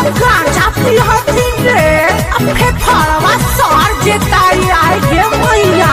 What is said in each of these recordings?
गांजा पिहती रे अब फेफड़वा सर जेताई आए गे मैया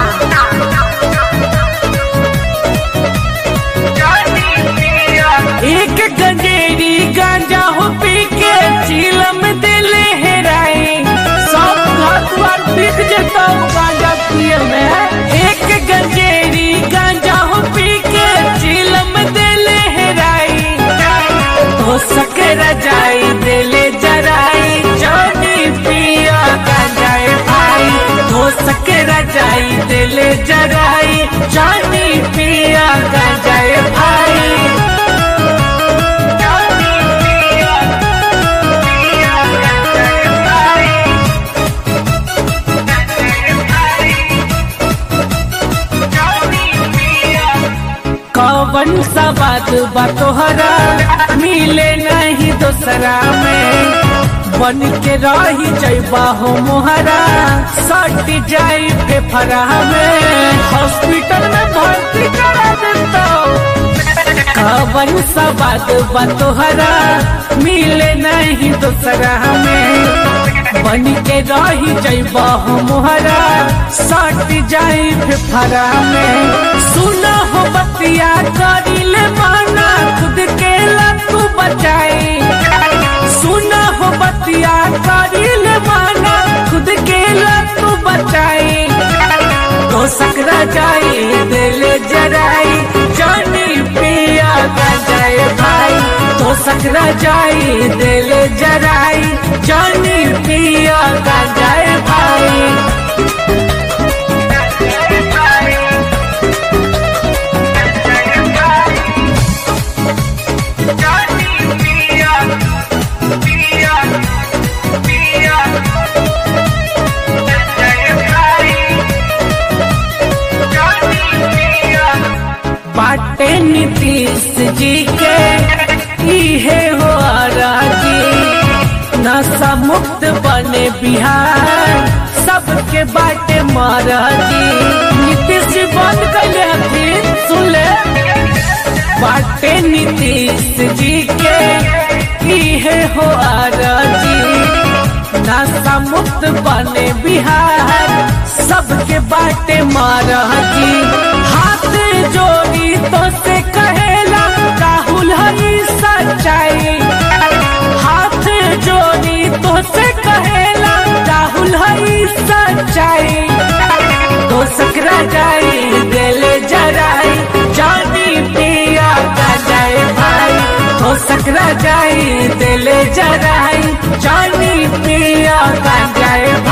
एक गंजेरी गांजा हो पी के चीलम दिले हेराई सब घर द्वार बिक जता गांजा पिए में एक गंजेरी गांजा हो पी के चीलम दिले हेराई हो सकर जाई दिले जराई जानी पिया गांजाए भाई हो सकर जाई दिले जराई जानी पिया गांजाए भाई कवन सा बात बा तोहरा मिले नहीं दोसरा में बन के रही जैबा हो मोहरा सट जाई फेफरा में हॉस्पिटल में भर्ती करा देता कवन सा बात बा तोहरा मिले नहीं दोसरा में बन के रही जैबा हो मोहरा सट जाई फेफरा में सुना हो बतिया करिले माना खुद के लतू बचाई सुना हो बतिया करिले माना खुद के लतू बचाई तो सकरा जाई दिल जराई जानी पिया गजाए भाई तो सकरा जाई दिल जराई जानी पिया गजाए भाई बाटे नीतीश जी के इहे हो राजी नशा मुक्त बने बिहार सबके बाटे महाराजी नीतीश जी बंद कैले हथिन सुन ले बाटे नीतीश जी के इहे हो राजी नशा मुक्त बने बिहार सबके बाटे महाराजी हाथ जोड़ी तो से कहेला राहुल हरी सच्चाई हाथ जोड़ी तो से कहेला राहुल हरी सच्चाई तो सकरा जाई दिल जराई जानी पिया जाए भाई तो सकरा जाई दिल जराई जानी पिया जाए